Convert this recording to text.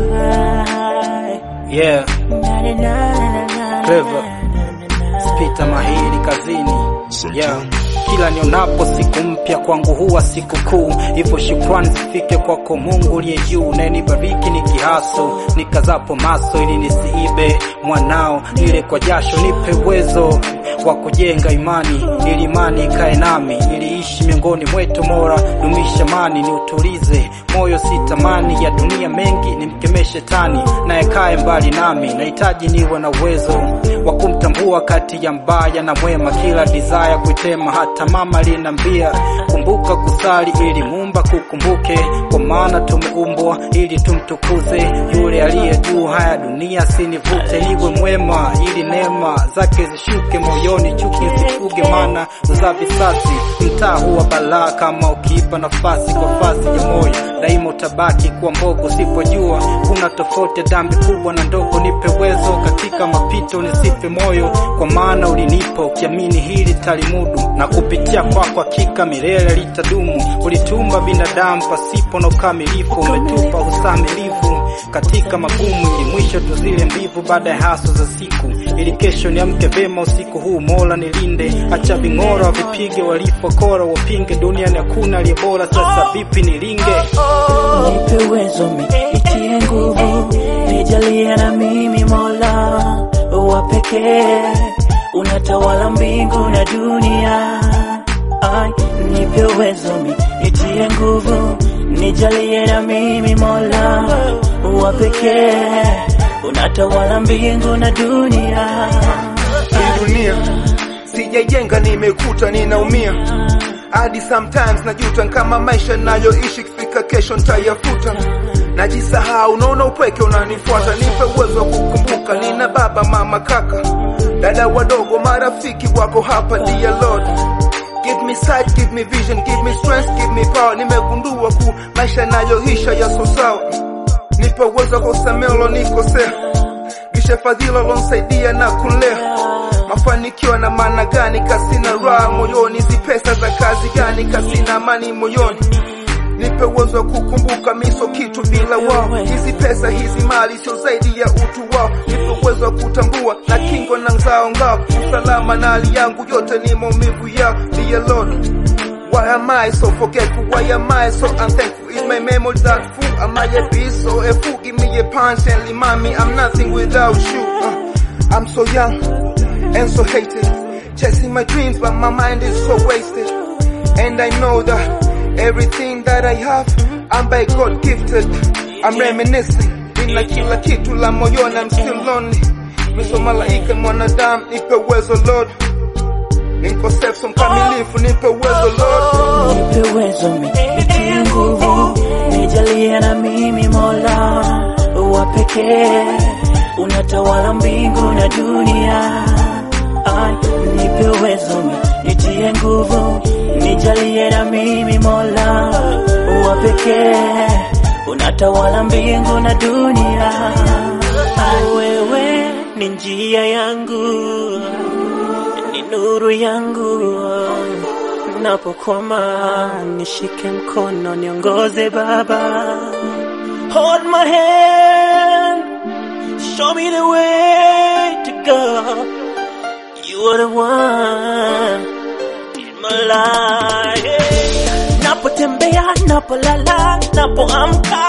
Yeah, Clever. Spita mahiri kazini. Yeah. Kila nionapo siku mpya kwangu huwa siku kuu, hivyo shukrani zifike kwako Mungu uliye juu, naye nibariki nikihaso nikazapo maso, ili nisiibe mwanao, ile kwa jasho nipe uwezo wa kujenga imani, ili imani ikae nami, ili ishi miongoni mwetu. Mora dumisha amani, ni utulize moyo, si tamani ya dunia mengi, nimkemee shetani naye kae mbali nami. Nahitaji niwe na uwezo wa kumtambua kati ya mbaya na mwema, kila desire kuitema. Hata mama linambia kumbuka kusali, ili Muumba kukumbuke, kwa maana tumeumbwa ili tumtukuze yule aliye juu. Haya dunia sinivute, niwe mwema, ili neema zake zishuke moyoni, chuki zifuge, maana za visasi mtaa huwa balaa, kama ukiipa nafasi kwa fasi ya moyo, daima utabaki kuwa mbogo. Usipojua kuna tofauti ya dhambi kubwa na ndogo, nipe uwezo katika mapito, nisife moyo, kwa maana ulinipa, ukiamini hili talimudu, na kupitia kwako hakika milele litadumu. Ulitumba binadamu pasipo na ukamilifu, umetupa usamilifu katika magumu, ili mwisho tuzile mbivu baada ya haso za siku, ili kesho niamke vema usiku huu. Mola nilinde, acha ving'ora vipige, walipokora wapinge, duniani hakuna aliye bora. Sasa vipi nilinge? Nipe uwezo mi nitie nguvu, nijalie na mimi Mola wa pekee, unatawala mbingu na dunia. Ai, nipe uwezo mi nitie nguvu, nijalie na mimi Mola wa pekee, unatawala mbingu na dunia. Hii dunia sijaijenga, nimekuta ninaumia hadi sometimes najuta kama maisha nayoishi kifika kesho ntayafuta, najisahau, naona upweke unanifuata. Nipe uwezo wa kukumbuka nina baba, mama, kaka, dada wadogo, marafiki wako hapa. Dear Lord, give me sight, give me vision, give me strength, give me power. Nimegundua ku maisha nayoisha yaso sawa, nipe uwezo wa kusamehe ulonikosea, gishe fadhila ulonsaidia na kulea mafanikio na maana gani? Kasina raha moyoni, hizi pesa za kazi gani? Kasina amani moyoni, nipe uwezo wa kukumbuka miso kitu bila wao. Hizi pesa hizi mali sio zaidi ya utu wao, nipe uwezo wa kutambua na kingo na ngao ngao, usalama na hali yangu yote ni maumivu yao. Dear Lord, Why am I so forgetful? Why am I so unthankful? Is my memory that full? Am I a beast or a fool? Give me a punch and remind me I'm nothing without you. Uh, I'm so young and so hated. Chasing my dreams, but my mind is so wasted. And I know that everything that I have, I'm by God gifted. I'm reminiscing. Nina kila kitu la moyoni, I'm still lonely. Miso malaika mwanadamu, nipe uwezo Lord. Nikosefu mkamilifu, nipe uwezo Lord. Nipe uwezo mi nitie nguvu, nijalie na mimi Mola wa pekee, unatawala mbingu na dunia. Ai, nipe uwezo mi nitie nguvu, nijalie na mimi Mola wa pekee, unatawala mbingu na dunia. Ai, wewe ni njia yangu ni nuru yangu napokwama, nishike mkono niongoze Baba, hold my hand, show me the way to go. You are the one in my life. Napotembea, napolala, napoamka,